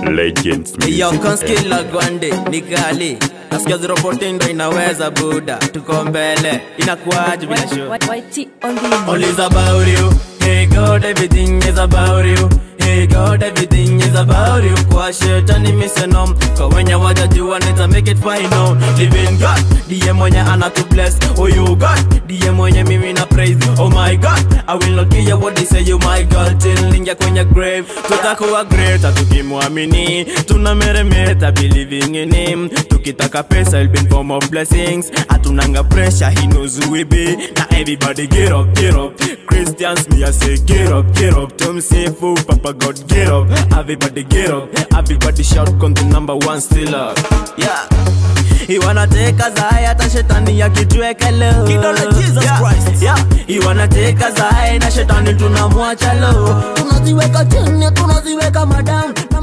Legends Yo, Music. konskila gwande ni kali nasikia 014 ndo inaweza buda tuko mbele inakuaje bila show YT on the All is about you. Hey God, everything is about you. Hey God, everything is about you. Kwa shetani misenom kwa wenye wajajua nita make it final. Living God, ndiye mwenye anatu bless. Oh you God, ndiye mwenye mimi na praise. Oh my God, I will not care what they say you my God. Till ningia kwenye grave, tutakuwa great tukimwamini. Tunameremeta believing in him. Tukitaka pesa it'll be in form of blessings. Hatunanga pressure, he knows who we be. Now everybody get up, get up. Christians, me I say get up, get up. Tom say fool, Papa God get up. Everybody get up, everybody shout, come the number one still up. Yeah. iwanateka zae hata shetani yakitweka leo Kidole Jesus yeah. Christ. yeah. iwanateka zae na shetani tunamwacha leo tunaziweka chini tunaziweka madam